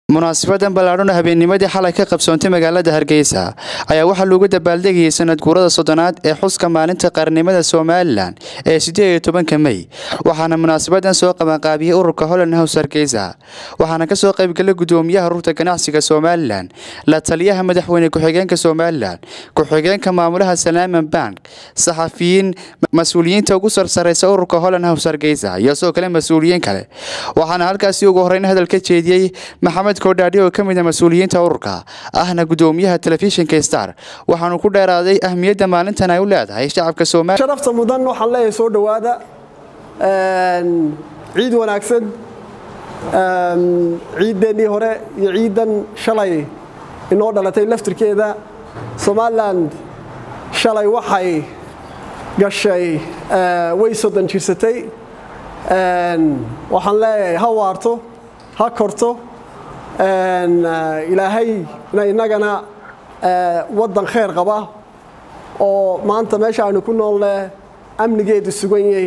munaasabadan ballaadhona habeennimadii xalay ka qabsoontay magaalada hargeysa ayaa waxaa loogu dabaaldegayay sanad guurada soddonaad ee xuska maalinta qaranimada somalilan ee siddeed iyo tobanka mey waxaana munaasabadan soo qabanqaabiyey ururka holland hows hargeysa waxaana kasoo qaybgalay gudoomiyaha ururta ganacsiga somalilan la taliyaha madaxweyne ku-xigeenka somalilan ku-xigeenka maamulaha salaaman bank saxafiyiin mas-uuliyiinta ugu sarsareysa ururka holland hows hargeysa iyo sidoo kale mas-uuliyiin kale waxaana halkaasi ugu horeyn hadal ka jeediyey maxamed kodhaadhi oo ka mid a mas-uuliyiinta ururka ahna gudoomiyaha telefishinka star waxaanu ku dheeraaday ahmiyadda maalintan ay u leedahay shacabka soomaaliya sharafta mudan waxaan leeyahay soo dhowaada ciid wanaagsan ciiddeenii hore iyo ciiddan shalay inoo dhalatay laftirkeeda somalilan shalay waxay gashay way soddon jirsatay waxaan leeyahay ha waarto ha korto ilaahay inagana waddan khayr qaba oo maanta meesha aynu ku noolle amnigeedu sugan yahay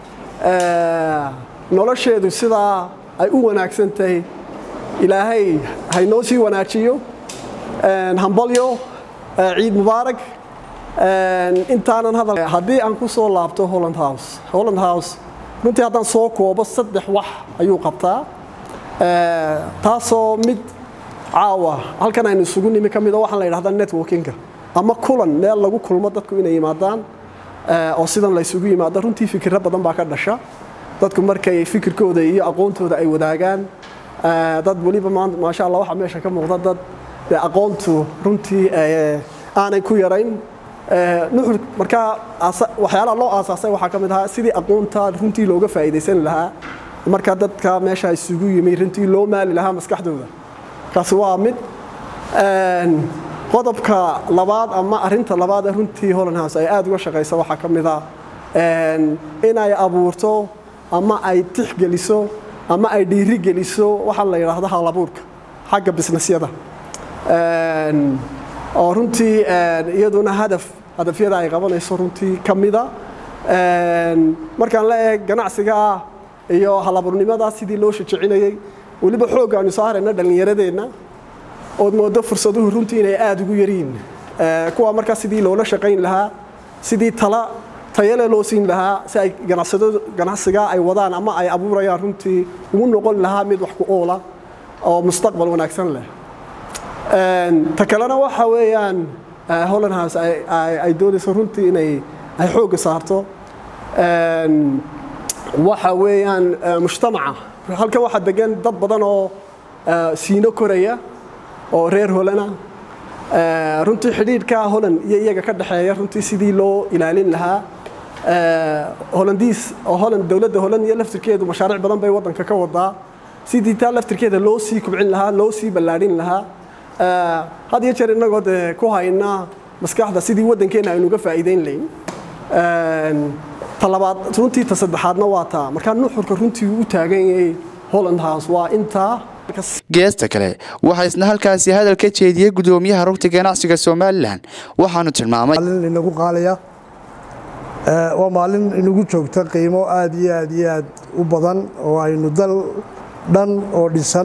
nolosheedu sidaa ay u wanaagsan tahay ilaahay haynoo sii wanaajiyo hambalyo ciid mubaarak intaanan hadal haddii aan ku soo laabto holland house holland house runtii haddaan soo koobo saddex wax ayuu qabtaa taasoo mid caawa halkan aynu isugu nimi ka mida waxaan la yidhahdaa networkinga ama kulan meel lagu kulmo dadku inay yimaadaan oo sidan la ysugu yimaado runtii fikirro badan baa ka dhasha dadku markay fikirkooda iyo aqoontooda ay wadaagaan dad weliba maasha allah waxaa meesha ka muuqda dad aqoontu runtii aanay ku yarayn nuxur markaa waxyaalaha loo aasaasay waxaa ka mid ahaa sidii aqoonta runtii looga faa'iidaysan lahaa marka dadka meesha isugu yimi runtii loo maali lahaa maskaxdooda kaasi waa mid qodobka labaad ama arinta labaad ee runtii holland house ay aada uga shaqaysa waxaa ka mid ah inay abuurto ama ay tixgeliso ama ay dhiirigeliso waxaa la yidhaahdo halabuurka xagga bisnesyada oo runtii iyaduna hadaf hadafyada ay qabanayso runtii ka mida markaan leeyahay ganacsiga ah iyo halaburnimadaa sidii loo shajecinayey weliba xoogga aynu soo harayna dhallinyaradeenna ood moodo fursaduhu runtii inay aada ugu yaryiin kuwa markaa sidii loola shaqayn lahaa sidii tala tayale loo siin lahaa si ay ganacsigaa ay wadaan ama ay abuurayaan runtii ugu noqon lahaa mid wax ku oola oo mustaqbal wanaagsan leh ta kalena waxa weeyaan holland house ay doonayso runtii inay ay xoogga saarto waxa weeyaan mujtamaca halkan waxaa degan dad badan oo siino koraya oo reer holana runtii xidhiidhka holland iyo iyaga ka dhexeeya runtii sidii loo ilaalin lahaa holandiis oo holland dowladda holland iyo laftirkeedu mashaariic badan bay waddanka ka wadaa sidii taa laftirkeeda loo sii kubcin lahaa loo sii ballaadhin lahaa had iyo jeer innagoo dee ku hayna maskaxda sidii waddankeenna aynuga faa'iideyn layn talabaad runtii ta saddexaadna waa taa markaa nuxurka runtii u taagan yahay holland house waa intaa geesta kale waxaa isna halkaasi hadal ka jeediyey gudoomiyaha rugta ganacsiga somalilan waxaanu tilmaamay maalin inagu qaalaya waa maalin inagu joogta qiimo aad iyo aad iyo aad u badan oo aynu dal dhan oo dhisan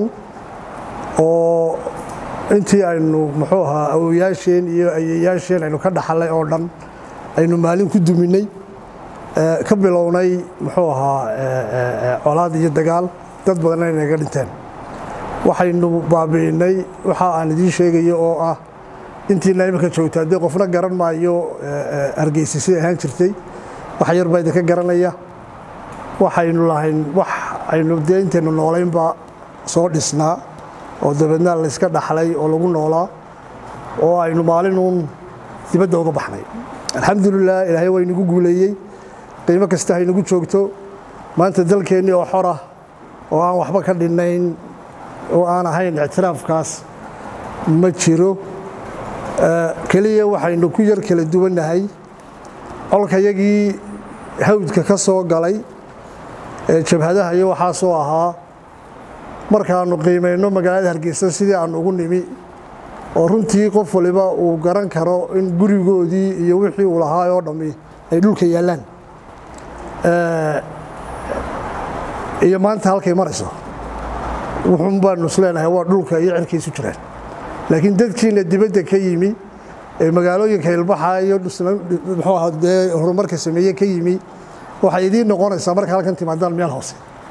oo intii aynu muxuu ahaa awoyaasheen iyo ayeyaasheen aynu ka dhaxalay oo dhan aynu maalin ku duminay ka bilownay muxuu ahaa colaad iyo dagaal dad badanna inaga dhinteen waxaynu baabi'inay waxa aan idiin sheegayo oo ah intiina iminka joogta haddii qofna garan maayo hargeysa siday ahaan jirtay wax yar baa idinka garanaya waxaynu lahayn wax aynu dee intaynu noolaynba soo dhisnaa oo dabeedna layska dhaxlay oo lagu noolaa oo aynu maalinuun dibadda uga baxnay alxamdulilah ilaahay waa inagu guuleeyey qiimo kasta haynagu joogto maanta dalkeennii oo xora oo aan waxba ka dhinnayn oo aan ahayn ictiraafkaas ma jiro keliya waxaynu ku yar kala duwannahay colkayagii hawdka ka soo galay ee jabhadaha iyo waxaasoo ahaa markaannu qiimayno magaalada hargeysa sidii aannu ugu nimi oo runtii qof waliba uu garan karo in gurigoodii iyo wixii uu lahaa oo dhammi ay dhulka yaallaan iyo maanta halkay marayso wuxuun baanu isleenahay waa dhulka iyo cirkiisu jiraan laakiin dadkiina dibadda ka yimi ee magaalooyinka ilbaxa iyo muxuu ahaa dee horumarka sameeye ka yimi waxay idiin noqonaysaa marka halkan timaadaan meel hoose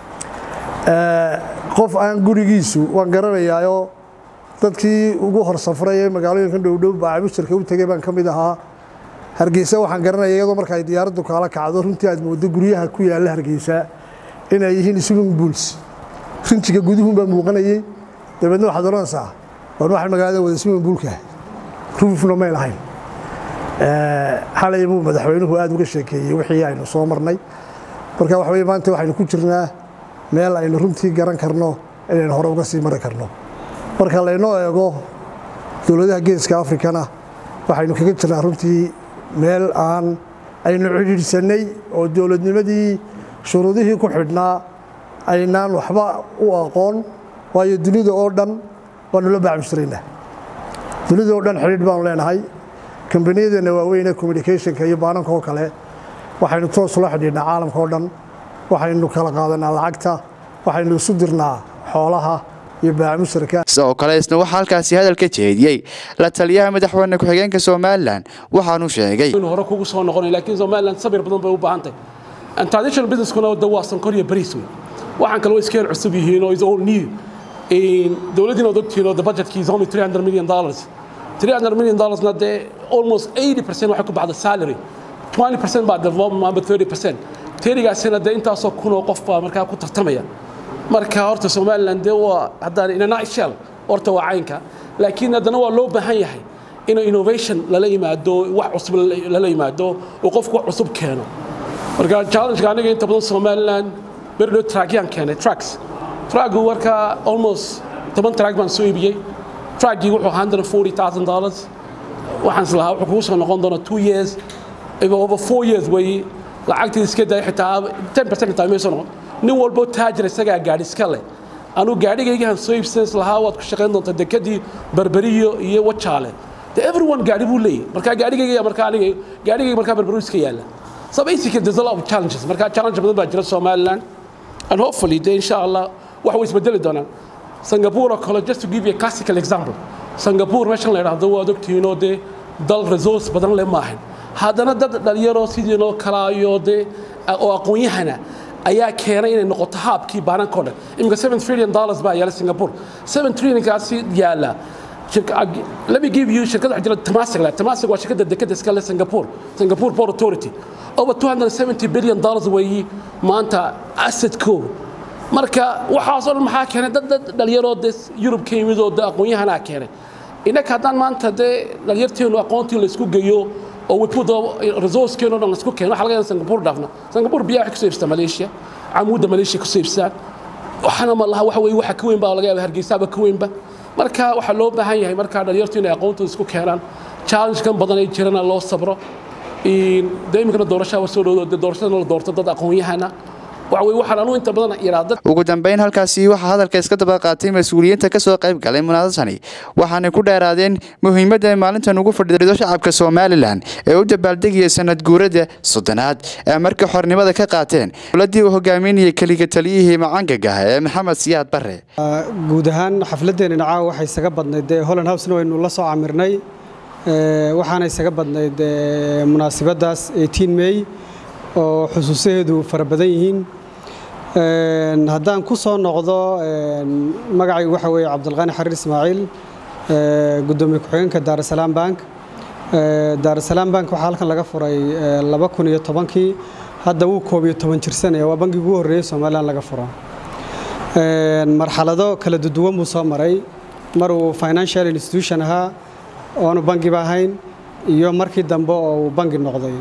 qof aan gurigiisu waan garanayaayoo dadkii ugu hor safray ee magaalooyinkan dhowdhow baacamushtarka u tegay baan ka mid ahaa hargeysa waxaan garanaya iyadoo marka ay diyaaraddu kaala kacdo runtii aad moodo guryaha ku yaalla hargeysa inay yihiin swimming pools rinjiga guduhunbaa muuqanayey dabeedna waxaad odhanaysaa waan waxaan magaalada wada swimming poolka rufna may lahayn xalay buu madaxweynuhu aad uga sheekeeyey wixii aynu soo marnay marka waxa weye maanta waxaynu ku jirnaa meel aynu runtii garan karno inaynu hore uga sii mari karno marka laynoo eego dowladaha geeska afrikana waxaynu kaga jirnaa runtii meel aan aynu cidhiidhsannay oo dowladnimadii shuruudihii ku xidhnaa aynaan waxba u aqoon waayo dunida oo dhan waanu la baacmushiraynaa dunida oo dhan xidhiidh baanu leenahay kambaniyadeenna waaweyne communicationka iyo baananka oo kale waxaynu toos ula xidhiidhnaa caalamka oo dhan waxaynu kala qaadanaa lacagta waxaynu isu dirnaa xoolaha iyo baacamushirka sidoo kale isna waxaa halkaasi hadal ka jeediyey la taliyaha madaxweyne ku-xigeenka somalilan waxaanu sheegay hore kugu soo noqonay laakiin somaliland sabir badan bay u baahan tahay traditional businesskuna de waa sankor iyo bariis wey waxaan kale way iska yar cusub yihiin oo is all new dowladdiina od ogtihiin oo the budgetkii is only 300 million dollars 300 million dollarsna dee almost 80 percent waxay ku baxda salary 20 percent baa development amba 30 percent terigaasina dee intaasoo kun oo qof baa markaa ku tartamaya marka horta somaliland dee waa haddaan in a nutshell horta waa caynka laakiin haddana waa loo baahan yahay in innovation lala yimaado wax cusub lala yimaado oo qofku wax cusub keeno marka challengeka aniga inta badan somaliland berdhow tragyaan keenay tracks traggu marka almost toban trag baan soo iibiyey traggii wuxuu ahaa hundred forty thousand dollars waxaan islahaa wuxuu kugu soo noqon doona two years over four years weeye lacagtii iska day xitaa ten percent xitaa may soo noqon nin walbo taajir isagaa gaadhi iska leh anuu gaadhigaygahan soo iibsan lahaa waad ku shaqayn doontaa dekadii berberiyo iyo wajaale de everyone gaadhi buu leeyahy marka gaadhigayga marka aniga gaadhigayga markaa berberiyo iska yaalla so basically there's a lot of challenges marka challenge badan baa jira somaliland and hopefully de insha allah wax way isbedeli doonaan singapore oo kale just to give you a classical example singapore meeshan la yidhaahdo waad ogtihiin oo dee dal resource badan leh maahan haddana dad dhalinyaroo sidiinoo kalaayo dee oo aqoon-yahana ayaa keenay inay noqoto haabkii baanankao dhan iminka seven trillion dollars baa yaala singapore seven trillionkaasi yaala let me give you shirkada jira Temasek la Temasek waa shirkada dekada iska leh Singapore Singapore Port Authority over 270 billion dollars weeyi maanta asset ko marka waxaas oo dhan maxaa keenay dad dad dhalinyaroo de Yurub ka yimid oo aqoon-yahanaa keenay inaka haddaan maanta dee dhalinyarteenu aqoontii la isku geeyo oo we put the resourcekeenu dhan la isku keeno waxa laga yaabaa Singapore dhaafna Singapore biyaha waxay kusoo iibsataa Malaysia camuudda Malaysia kusoo iibsadaan waxaana ma laha waxa weeye waxa ka weyn baa laga yaabaa Hargeysa ka weynba marka waxaa loo baahan yahay markaa dhalinyartu inay aqoontooda isku keenaan challenge kan badan ay jirana loo sabro de iminkana doorashaa wa soo dhowdo doorashadana la doorto dad aqoon-yahana waxa weye waxaan anuu inta badan iraada ugu dambeyn halkaasi waxaa hadalka iska daba qaatay mas-uuliyiinta ka soo qayb galay munaadasani waxaanay ku dheeraadeen muhiimadda ay maalintan ugu fadhido shacabka somalilan ee u dabaaldegaya sanad guurada soddonaad ee markii xornimada ka qaateen dowladii uu hogaaminayay keliga taliyihii macangaga ee maxamed siyaad bare guud ahaan xafladdeena caawa waxay isaga badnayd dee holland housena waynu la soo camirnay waxaana isaga badnayd munaasibaddaas eighteen may oo xusuusaheedu fara badan yihiin haddaan ku soo noqdo magacaygu waxa weeye cabdulqaani xariir ismaaciil gudoomiye ku-xigeenka daarasalaam bank daarasalaam bank waxaa halkan laga furay laba kun iyo tobankii hadda wuu koob iyo toban jirsanaya waa bangigii ugu horreeyey somalilan laga furo marxalado kala duwan buu soo maray mar uu financial institution ahaa oonu bangiba ahayn iyo markii dambe oo uu bangi noqday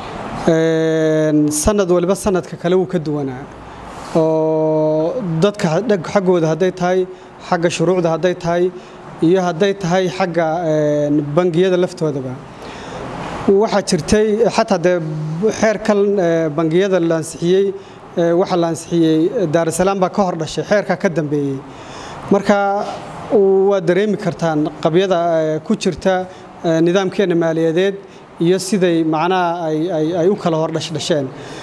sanad waliba sanadka kale wuu ka duwanaa oo dadka xaggooda hadday tahay xagga shuruucda hadday tahay iyo hadday tahay xagga bangiyada laftoodaba waxaa jirtay xataa dee xeerkan bangiyada la ansixiyey waxaa la ansixiyey daarasalaam baa ka hor dhashay xeerkaa ka dambeeyey marka waad dareemi kartaan qabyada ku jirta nidaamkeena maaliyadeed iyo siday macnaha ay u kala hor dhashdhasheen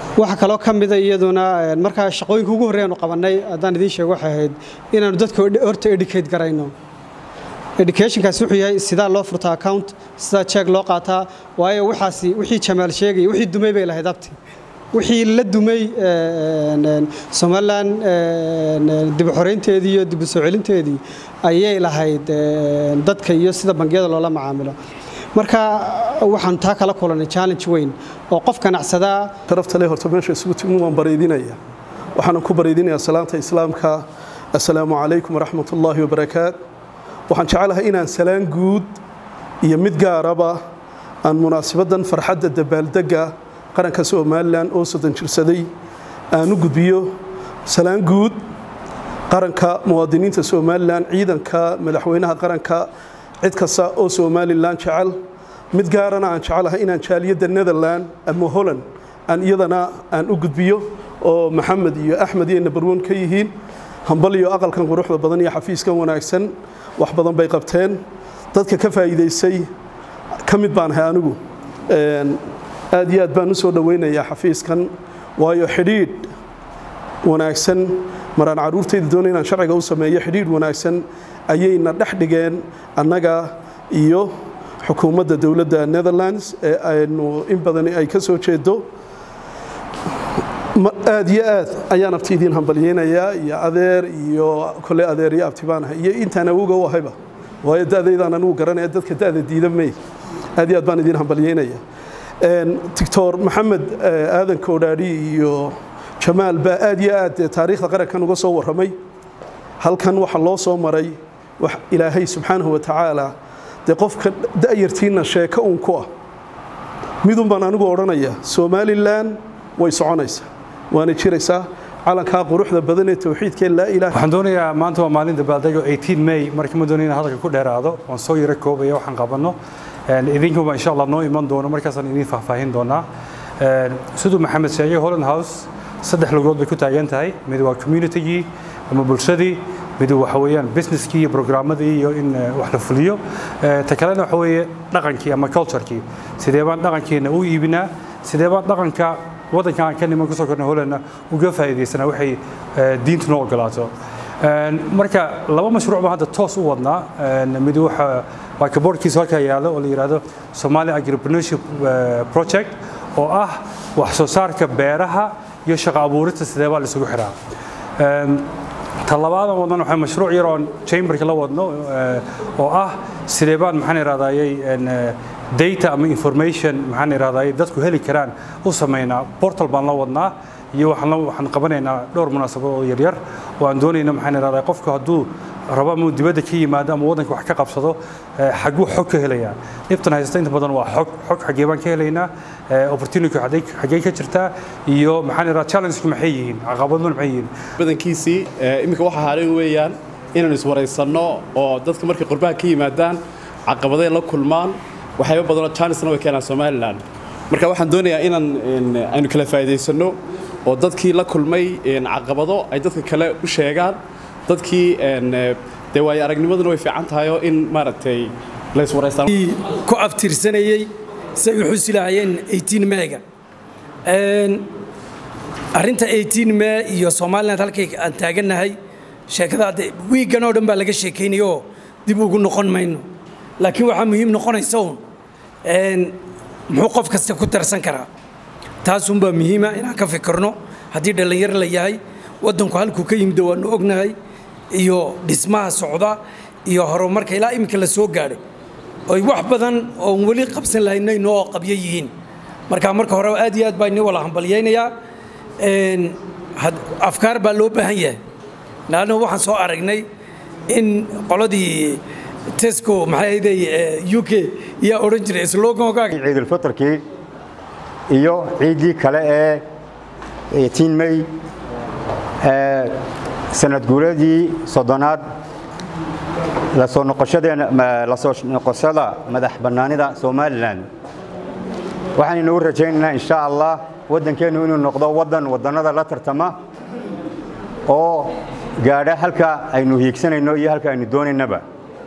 waxa kaloo ka mida iyaduna markaa shaqooyinka ugu horreeyanu qabannay haddaan idiin sheego waxay ahayd inaanu dadka horta educate garayno educationkaasi wuxuu yahay sidaa loo furtaa account sidaa jeeg loo qaataa waayo waxaasi wixii jamaal sheegaya wixii dumay bay lahayd abti wixii la dumay somalilan dib u xoreynteedii iyo dib u soo celinteedii ayay lahayd dadka iyo sida bangiyada loola macaamilo marka waxaan taa kala kulanay challenge weyn oo qof ganacsadaa sharafta leh horta meesha isugu timi waan baraydinaya waxaanan ku baraydinayaa salaanta islaamka assalaamu calaykum waraxmat ullaahi wabarakaat waxaan jecelahay inaan salaan guud iyo mid gaaraba aan munaasabaddan farxadda dabaaldegga qaranka somalilan oo soddon jirsaday aan u gudbiyo salaan guud qaranka muwaadiniinta somalilan ciidanka madaxweynaha qaranka cid kasta oo somalilan jecel mid gaarana aan jecelahay inaan jaaliyadda netherland ama holland aan iyadana aan u gudbiyo oo maxamed iyo axmed iyo nabarwon ka yihiin hambal iyo aqalkan quruxda badan iyo xafiiskan wanaagsan wax badan bay qabteen dadka ka faa'iidaysay ka mid baan ahay anigu aad iyo aad baan u soo dhowaynayaa xafiiskan waayo xidhiidh wanaagsan maraan carruurtayda doonay inaan sharciga u sameeyo xidhiidh wanaagsan ayayna dhex dhigeen annaga iyo xukuumadda dowladda netherlands ee aynu in badan ay ka soo jeedo aad iyo aad ayaan abti idiin hambalyeynayaa iyo adeer iyo kole adeer iyo abti baan ahay iyo intaan awowga u ahayba waayo da'daydaan anigu garanaya dadka da'da diida may aad iyo aad baan idiin hambalyeynaya doctor maxamed aadan koodhaadhi iyo jamaal baa aad iyo aad taariikhda qarankan uga soo warramay halkan waxa loo soo maray wax ilaahay subxaanahu wa tacaala dee qofka da'yartiinna sheeko uun ku ah midun baan anigu odhanaya somalilan way soconaysaa waana jiraysaa calankaa quruxda badan ee towxiidkee laa ilaha waxaan doonayaa maanta waa maalin dabaaldego 18 may marka ma doonayo inaan hadalka ku dheeraado waan soo yaro koobaya waxaan qabanno idinkuba insha allah noo iman doono markaasaan idin faahfaahin doonaa siduu maxamed sheegay holland house saddex lugood bay ku taagan tahay mid waa communitygii ama bulshadii mid waxa weeyaan businesskii iyo programmadii iyo in wax la fuliyo ta kalena waxa weeye dhaqankii ama culturekii sidee baan dhaqankeena u iibinaa sidee baan dhaqanka waddanka aan ka niman kusoo kornay hollandna uga faa'iidaysanaa waxay diintu noo ogolaato marka laba mashruuc baan hadda toos u wadnaa mid waxa waa kaboorkiisa halkaa yaalo oo la yidhaahdo Somali Agripreneurship Project oo ah wax soo saarka beeraha iyo shaqo abuurista sidee baa la isugu xiraa talabaada wadnan waxaa mashruuc yar oon chamberka la wadno oo ah sidee baan maxaan irahdayay data ama information maxaan irahdayay dadku heli karaan u sameynaa portal baan la wadnaa iyo waxaan waxaan qabanaynaa dhowr munaasabad oo yaryar oo aan doonayna maxaan irahdayay qofku hadduu rabo ama dibadda ka yimaado ama waddanka wax ka qabsado xaguu xog ka helayaa dhibtan haysta inta badan waa xog xog xagee baan ka helaynaa opportunity xagee ka jirtaa iyo maxaan iradaa challenge maxay yihiin caqabaduna maxay yihiin badankiisii iminka waxa haareen weeyaan inaan iswaraysanno oo dadka markay qurbaha ka yimaadaan caqabaday la kulmaan waxyaaba badanoo challengena way keenaan somalilan marka waxaan doonayaa inaan aynu kala faa'iidaysanno oo dadkii la kulmay caqabado ay dadka kale u sheegaan dadkii dee waayo aragnimaduna way fiican tahay oo in maaragtay la iswaraystaan ku aftirsanayey say u xusi lahaayeen 18 meega arrinta 18 mee iyo somaliland halkay aan taagannahay sheekada hadde wiiggan oo dhan baa laga sheekaynaya oo dib ugu noqon mayno laakiin waxaa muhiim noqonaysa uun muxuu qof kasta ku tarsan karaa taasunbaa muhiima inaan ka fikirno haddii dhallinyaro la yahay waddanku halkuu ka yimid waanu ognahay iyo dhismaha socda iyo horumarka ilaa iminka la soo gaadhay oy wax badan oon weli qabsan lahaynayno oo qabyo yihiin marka marka hore aad iyo aad baa ini wala hambalyaynayaa afkaar baa loo baahan yahay laanna waxaan soo aragnay in qoladii tesco maxay ahayday u k yaa odhan jiray slogankaaga ciidulfitrkii iyo ciiddii kale ee 18 may sanad guuradii soddonaad lasoo noqoshadeena lasoo noqoshada madax bannaanida somalilan waxaan inagu rajaynaynaa insha allah waddankeennu inuu noqdo waddan waddannada la tartama oo gaadha halka aynu hiigsanayno iyo halka aynu doonaynaba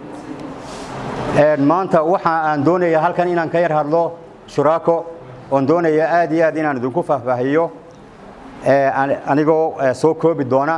maanta waxa aan doonayaa halkan inaan ka yar hadlo shuraako oon doonayaa aad iyo aad inaan idinku faahfaahiyo anigoo soo koobi doona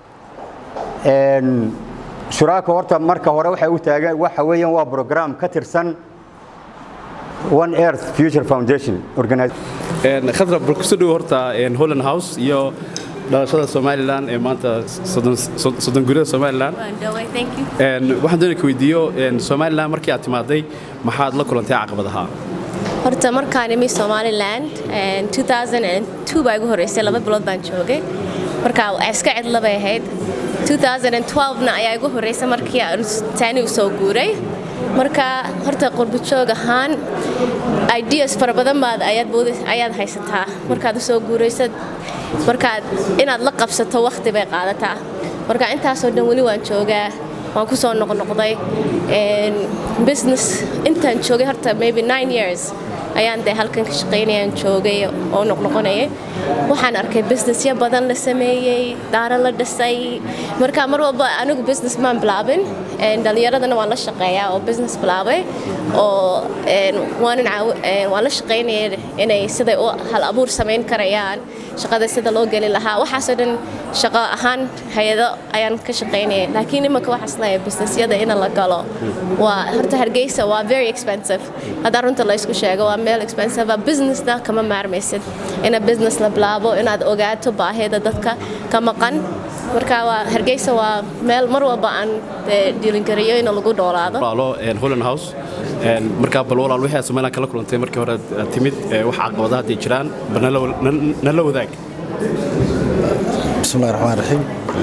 shuraaka horta marka hore waxay u taagan waxa weeyaan waa program ka tirsan one earth future foundation khadra bal kusoo dhowo horta holland house iyo dhalashada somalilan ee maanta soddon gurida somalilan waxaan doonaya ka weydiiyo somalilan markii aad timaaday maxaad la kulantay caqabadaha horta markaan imi somaliland 2002 baa igu horreysay laba bilood baan joogay marka iska cidla bay ahayd 2012na ayaa igu horreysay markii aan taani u soo guuray marka horta qurbajoog ahaan ideas fara badan baad ayaad haysataa markaad u soo guuraysad markaad inaad la qabsato wakhti bay qaadataa marka intaasoo dhan weli waan joogaa waan ku soo noqnoqday business intaan joogay horta maybe nine years ayaan dee halkan ka shaqaynayaan joogay oo noqnoqonayay waxaan arkay businessyo badan la sameeyey daaro la dhisay marka mar walba anigu business maan bilaabin dhallinyaradana waan la shaqeeyaa oo business bilaabay oo waanan waan la shaqaynaya inay siday u hal abuur samayn karayaan shaqada sida loo geli lahaa waxaasoo dhan shaqo ahaan hay-ado ayaan ka shaqaynaya laakiin imanka waxaas leeyahay businessyada in la galo waa horta hargeysa waa very expensive haddaa runta la isku sheego waa meel expensive businessna kama maarmaysid ina business la bilaabo inaad ogaato baahida dadka ka maqan marka waa hargeysa waa meel mar walba aan dhiilingariyo in lagu dhoolaado holland house markaa bal walaal wixii aad somaliland kala kulantay markii hore aad timid wax caqabadaha hadday jiraan bal nala wadaag bismillahi raxmaan raxiim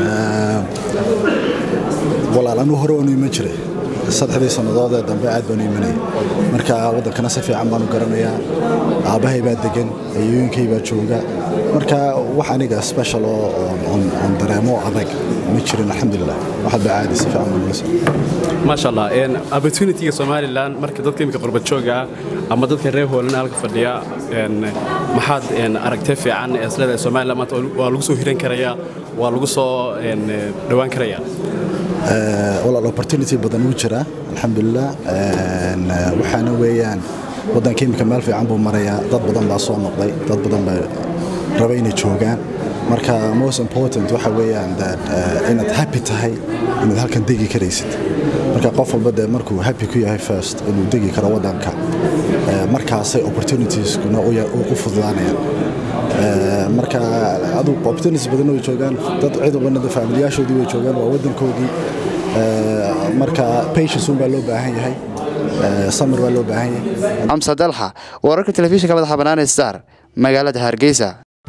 walaal anuu hore waanu iman jiray saddexdii sannadood ee dambe aad baanu imanayay marka waddankana si fiican baanu garanayaa aabbahay baa degan ayooyinkay baa jooga marka wax aniga special oo on dareemo adag ma jirin alxamdulilah waxaad baa caadi si fiican baan nala socday maasha allah opportunityga somaliland marka dadka imika qurbajooga ama dadka reer hoolana halka fadhiya maxaad aragtay fiican ee isleedahay somaliland maanta waa lagu soo hiran karayaa waa lagu soo dhowaan karayaa walaal opportunity badan wuu jiraa alxamdulilah waxaana weeyaan waddanka imika meel fiican buu marayaa dad badan baa soo noqday dad badan baa raba inay joogaan marka most important waxa weeyaan inaad happy tahay inaad halkan degi karaysid marka qof walba dee markuu happy ku yahay first inuu degi karo waddanka markaasay opportunitieskuna u fududaanayaan marka adu opportunities badan way joogaan dad cid walbana faamiliyaashoodii way joogaan waa waddankoodii marka patience un baa loo baahan yahay samir baa loo baahan yahay xamsa dalxa wararka telefishinka madaxa bannaan star magaalada hargeysa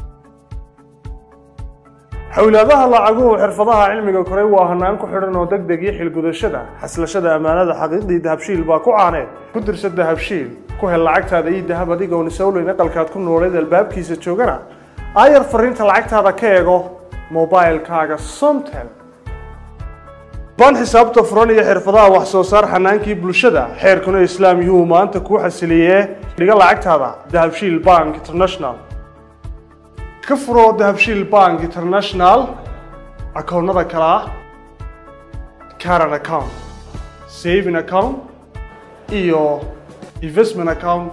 xowlaadaha lacaguhu xirfadaha cilmiga koray waa hanaan ku xidhan oo deg deg iyo xilgudashada xaslashada ammaanada xaqiiqdii dahabshiil baa ku caaneed ku dirsa dahabshiil ku hel lacagtaada iyo dahab adigoon isowleyn aqalkaad ku nooleed albaabkiisa joogana aayar fariinta lacagtaada ka eego mobilkaaga somtel baan xisaabta furan iyo xirfadaha wax soo saar xanaankii bulshada xeerkuna islaam yuhuu maanta kuu xasiliyee dhiga lacagtaada dahabshiil bank international ka furo dahabshiil bank international akoonnada kale ah caran account saving account iyo investment account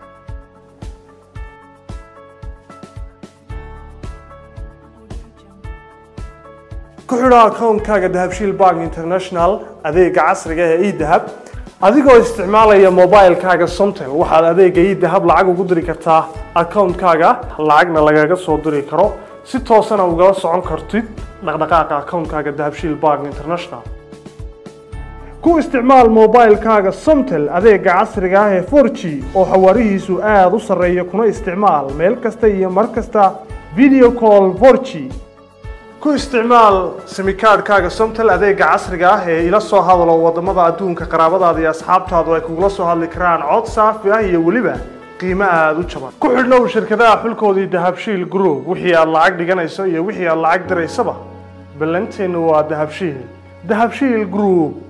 ku xidho akoonkaaga dahabshiil bank international adeega casriga ee edahab adigoo isticmaalaya mobilkaaga somtel waxaad adeega edahab lacag ugu diri kartaa akoonkaaga lacagna lagaga soo diri karo si toosana ugala socon kartid dhaqdhaqaaqa akoonkaaga dahabshiil bank international ku isticmaal mobilkaaga somtel adeega casriga ah ee 4g oo xawaarihiisu aada u sarreeya kuna isticmaal meel kasta iyo mar kasta video call 4g ku isticmaal simikaadhkaaga somtel adeega casriga ah ee ila soo hadalo wadamada adduunka qaraabadaada iyo asxaabtaadu ay kugula soo hadli karaan cod saafi ah iyo weliba qiimo aada u jaban ku xidhnow shirkadaha xulkoodii dahabshiil group wixii aad lacag dhiganayso iyo wixii aad lacag diraysaba ballanteennu waa dahabshiil dahabshiil group